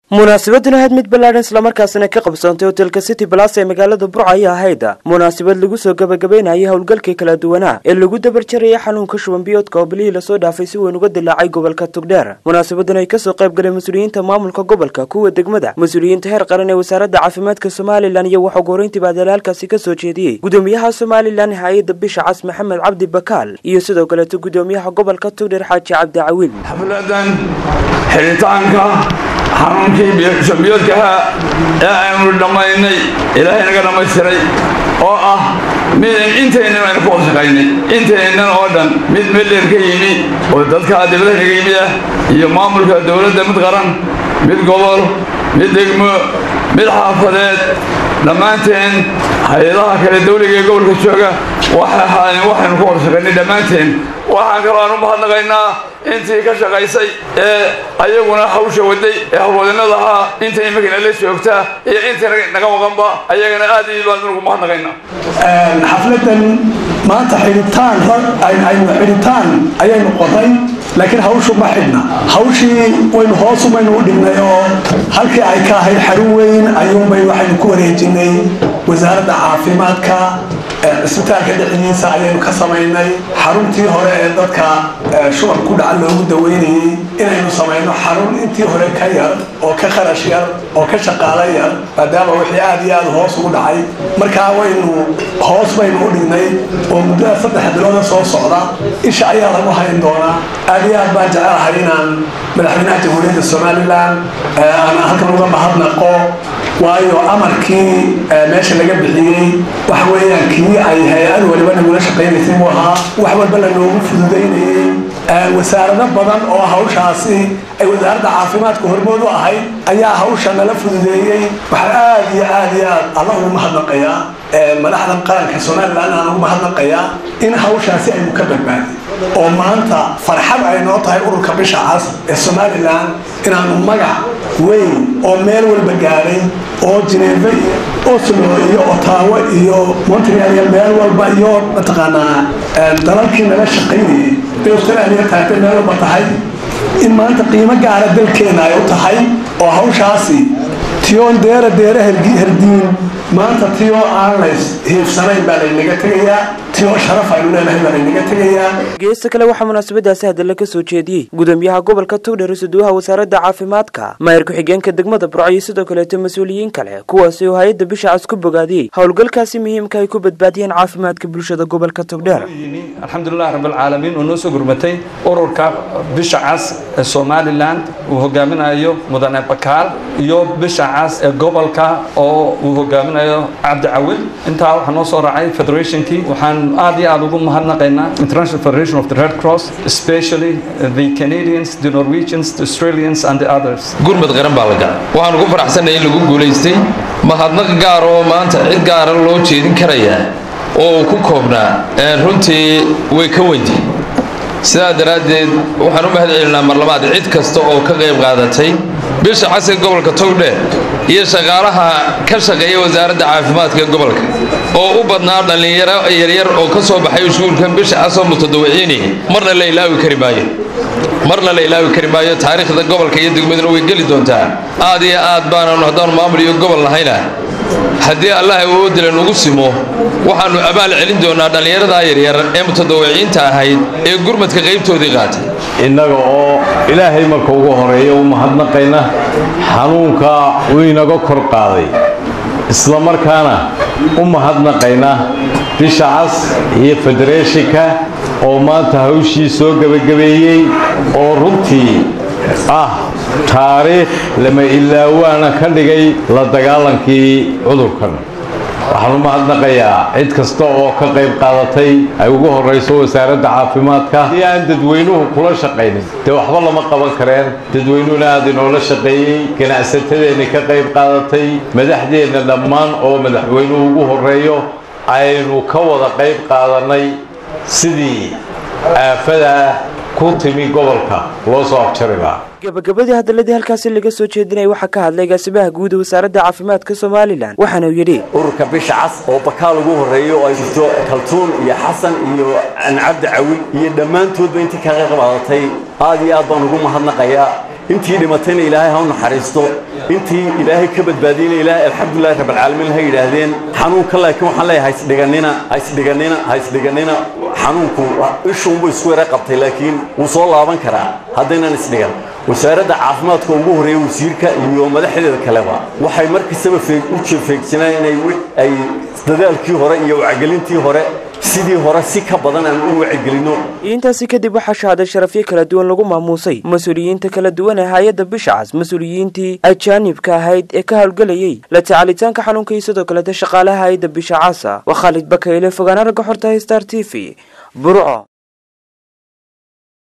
munaasabaduna ahayd mid ballaadhan islamarkaasina ka qabsoontay hotelka city balas ee magaalada burca ayay ahayd munaasabad lagu soo gabagabaynayay howlgalkii kala duwanaa ee lagu dabarjarayay xanuunka shuban biyoodka oo bilihii lasoo dhaafay si weyn uga dilaacay gobolka tugdheer munaasabadan ay kasoo qayb galeen mas-uuliyiinta maamulka gobolka kuwa degmada mas-uuliyiinta heer qaran ee wasaaradda caafimaadka somalilan iyo waxaa goreyntiiba dalaalkaasi kasoo jeediyey gudoomiyaha somalilan hay-adda bisha cas maxamed cabdi bakaal iyo sidoo kaleeto gudoomiyaha gobolka tugdheer xaaji cabdi cawiil xafladan xiritaanka xanuunkii shambiyoodkaha ee aynu dhammaynay ilaahay naga dhammaystiray oo ah mid intaynan aynu ku wada shaqaynay intaynan oo dhan mid meldheer ka yimi oo dadka dibadaha naga yimid ah iyo maamulka dowladda mid qaran mid gobol mid degmo mid xaafadeed dhammaanteen hay-adaha kale dawliga ee gobolka jooga waxay ahaayeen waxaynu ku wada shaqaynay dhammaanteen waxaan kaloo aan u mahadnaqaynaa intii ka shaqaysay ee ayaguna hawsha waday ee hawlwadinada ahaa inta imikana la joogtaa iyo intii naga maqanba ayagana aad iyo baan ugu mahadnaqaynaa xafladan maanta xidhitaan aynu xidhitaan ayaynu qoray laakiin hawshu ma xidhna hawshii waynu hoosumaynu u dhignay oo halkii ay ka ahayd xarun weyn ayuunbay waxaynu ku wareejinay wasaaradda caafimaadka cisbitaalka dhexdiisa ayaynu ka samaynay xaruntii hore ee dadka shuban ku dhaca loogu daweynayay inaynu samayno xarun intii hore ka yar oo ka kharash yar oo ka shaqaalo yar maadaama wixii aad iyo aad hoos ugu dhacay markaa waynu hoos baynu u dhignay oo muddada saddex bilooda soo socda isha ayaa lagu hayn doonaa aad iyo aad baan jecelahay inaan madaxweynaha jamhuuriyadda somalilan aan halkan uga mahadnaqo waayo amarkii meesha laga bixiyey waxa weeyaan kii ay hay-ad waliba nagula shaqaynaysay buu ahaa wax walba lanoogu fududaynayey wasaarado badan oo hawshaasi ay wasaaradda caafimaadka hormood u ahayd ayaa hawsha nala fududeeyey waxaan aad iyo aad iyo aad alla ugu mahadnaqayaa madaxdan qaranka somalilan aan ugu mahadnaqayaa in hawshaasi aynu ka badbaadin oo maanta farxad ay noo tahay ururka bisha cas ee somalilan inaanu magac weyn oo meel walba gaadhay oo jineefe iyo oslo iyo otaawo iyo montreal iyo meel walba iyo mataqaanaa dalalkii nala shaqaynayay bay australia taagtay meel walba tahay in maanta qiimo gaara dalkeena ay u tahay oo hawshaasi tiyoon deera deera herdiin maanta tiyoo aan lays hiifsanayn baa laynaga tegayaa tiyoo sharaf aynu leenahay baa laynaga tegayaa geesta kale waxaa munaasabadaasi hadalla ka soo jeediyey gudoomiyaha gobolka tugdheer isuduwaha wasaaradda caafimaadka maayir ku-xigeenka degmada burco iyo sidoo kaleeto mas-uuliyiin kale kuwaasi oo hay-adda bisha cas ku bogaadiyey howlgalkaasi muhiimka ay ku badbaadiyeen caafimaadka bulshada gobolka tugdheer alxamdulilah rabbilcaalamiin oo noo soo gurmatay ururka bisha cas ee somalilan uu hogaaminayo mudane bakaal iyo bisha cas ee gobolka oo uu hogaaminayo cabdi cawil intaa waxaa noo soo raacay federationkii waxaan aad iyo aad ugu mahadnaqaynaa international federation of the red cross especially the canadians the norwegians the australians and the others gurmad qaran baa la galay waxaan ugu faraxsanay in lagu guulaystay mahadnaq gaar oo maanta cid gaara loo jeedin karayaa oo uu ku koobnaa runtii way ka weynti sidaa daraaddeed waxaan u mahad celinaa mar labaad cid kasta oo ka qayb qaadatay bisha casir gobolka togdheer iyo shaqaalaha ka shaqeeya wasaaradda caafimaadka ee gobolka oo u badnaa dhallinyaro yaryar oo ka soo baxay iskuulkan bisha casoo mutadawiciinaya marna la ilaawi kari maayo marna la ilaawi kari maayo taariikhda gobolka iyo degmaduna way geli doontaa aad iyo aad baananu haddaanu maamul iyo gobol nahayna haddii allah awoodila nugu simo waxaannu abaal celin doonaa dhallinyaradaa yaryar ee mutadawiciinta ahayd ee gurmadka qaybtoodii qaatay innaga oo ilaahay marka ugu horeeya u mahadnaqayna xanuunka uu inaga kor qaaday isla markaana u mahadnaqayna bisha cas iyo federeeshinka oo maanta hawshii soo gebagabeeyey oo runtii ah taariikh lama ilaawaana ka dhigay la dagaalankii cudurkan waxaan u mahadnaqayaa cid kasta oo ka qayb qaadatay ay ugu horrayso wasaaradda caafimaadka si aan dadweynuhu kula shaqaynin dee waxba lama qaban kareen dadweynuhuna aad inoola shaqeeyey ganacsatadeenni ka qayb qaadatay madaxdeenna dhammaan oo madaxweynuhu ugu horreeyo aynu ka wada qayb qaadannay sidii aafadaa ku timi gobolka loo soo afjari lahaa gabagabadii hadaladii halkaasi laga soo jeedinaya waxaa ka hadlay gaasimaha guud ee wasaaradda caafimaadka somalilan waxaana uu yidhi ururka bisha cas oo bakaal ugu horreeyo oo ay jirto kaltuun iyo xasan iyo cabdi cawil iyo dhammaantoodba intii ka qayb qaadatay aad iyo aad baan ugu mahadnaqayaa intii dhimatayna ilaahay ha u naxariisto intii ilaahay ka badbaadiyeyna ilaahay alxamdulillahi rabbilcaalamiin ha yidhaahdeen xanuunka laakiin waxaan leeyahay haisdhiganina haisdhiganina haisdhiganina xanuunku ishuunbuu isku yara qabtay laakiin wuu soo laaban karaa haddaynan isdhigan wasaaradda caafimaadka ugu horreeya wasiirka iyo madaxdeeda kaleba waxay markastaba u jeefeegsanaan inay ay dadaalkii hore iyo wacgelintii hore sidii hore si ka badan aan u wacyigelino intaasi kadib waxaa shahaaday sharafyo kala duwan lagu maamuusay mas-uuliyiinta kala duwan ee hay-adda bisha cas mas-uuliyiintii ajaanibka ahayd ee ka howlgelayay la tacaalitaanka xanuunka iyo sidoo kaleta shaqaalaha hay-adda bisha casa waa khaalid bakayle fogaana ragga xorta star t v burco